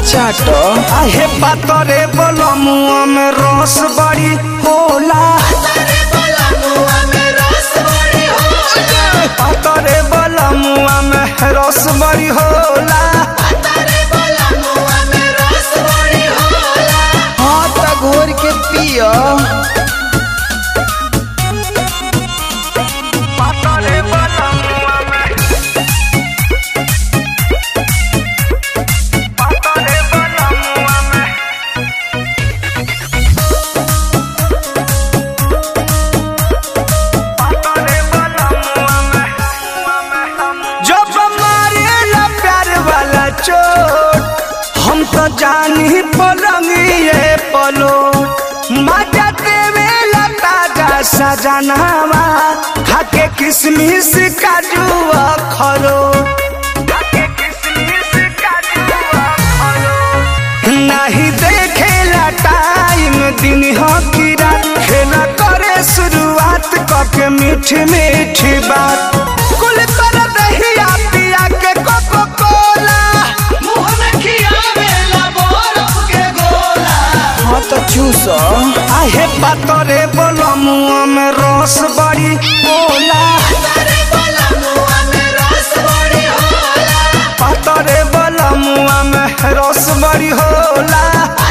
चाट आहे पातरे बलमुआ में रस बड़ी होला पातरे बलमुआ में रस बड़ी होला हाँ त घोर के पियो पातरे बलमुआ में पातरे बलमुआ में पातरे बलमुआ में जब मारेला प्यार वाला चोट हम तो जानी पलंगिए पलो मजा देवेला ताजा सजनावा खाके किसमिस काजू खरो नहीं देखेला टाइम दिन हो की रात खेला करे शुरुआत कके मीठ मीठ बात कुल कर दहिया पिया के कोको कोला मुंह में खियावेला बरफ के गोला हाँ त चूस आहे पातरे बलमुआ में रस बड़ी बोला पातरे बलमुआ में रस बड़ी होला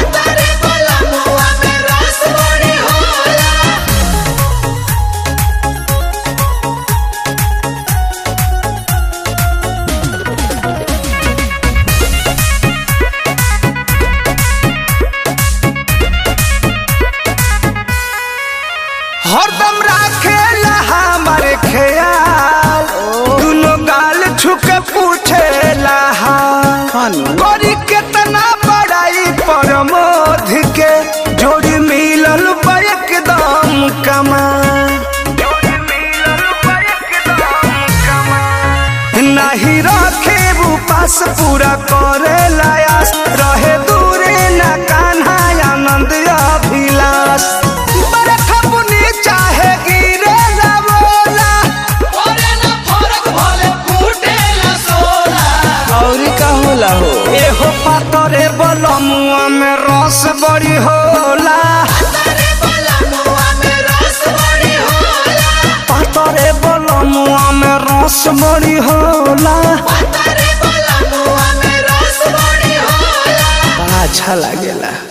हरदम राखेला हमारे ख्याल दुनो गाल छुके पूछेला हाल खानु करी केतना बड़ाई पर मोध के जोड़ी मिलल बा एकदम कमाल नहीं रखे वो पास पूरा करे लायास रहे दूरे न कान्हा आनंद अभिलाष बरखा बुनी चाहे गिरे ना बोला और का होला हो एहो पातरे बलमुआ में रस बड़ी होला पातरे बलमुआ में रस बड़ी होला बड़ा अच्छा लागेला